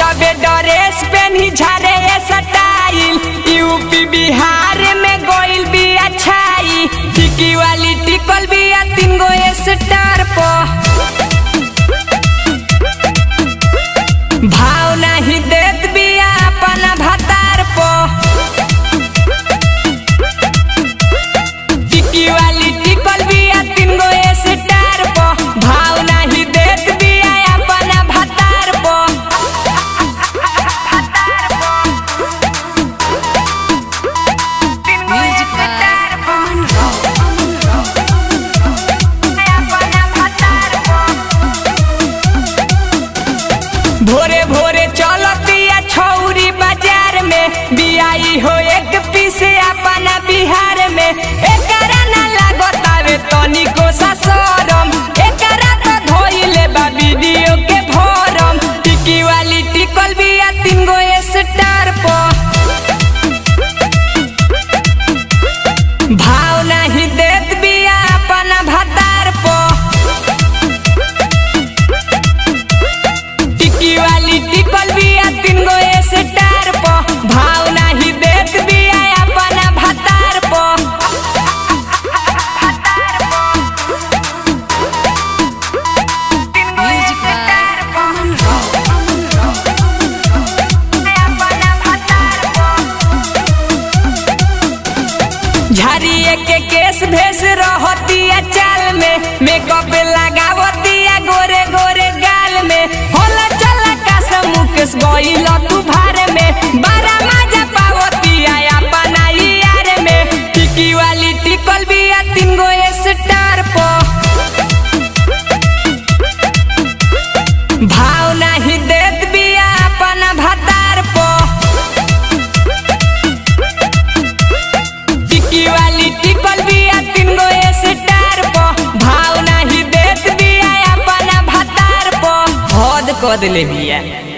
गजबे ड्रेस पेन्ही झारे ये स्टाइल यूपी बिहार में गोइल बिया छाई टिकी वाली टिकल बिया तीन गो स्टार पर भाव नहीं देत बिया अपन भतार पर टिकी वाली टिकल बिया तीन गो स्टार पर भाव नहीं देत बिया अपन भतार पर Music by Aman Rao. भोरे भोरे चलतिया छौरी बाजार में बियाई हो एक पीस अपना बिहार में एकरा ना लागतावे तनिको सा शरम एकरा तो धोइले बा वीडियो के भरम टिकी वाली टिकल बिया तीन गो स्टार पर भाव नहीं देत बिया अपना भतार पर टिकी वाली टिकल बिया तीन गो स्टार पर भाव नहीं देत बिया अपना भतार पर Music by Aman Rao. झाड़िए के केस भेस रहतिया चाल में मेकअप लगावतिया गोरे गोरे गाल में होला चला का मुकेश गइल तू भार में बारा मजा पावतिया अपना यार में टिकी वाली टिकल बिया तीन गो स्टार पर भाव नहीं देत बिया अपना भतार पर टिकी वाली टिकल बिया तीन गो स्टार पर भाव नहीं देत बिया अपना भतार पर हद क दिले बिया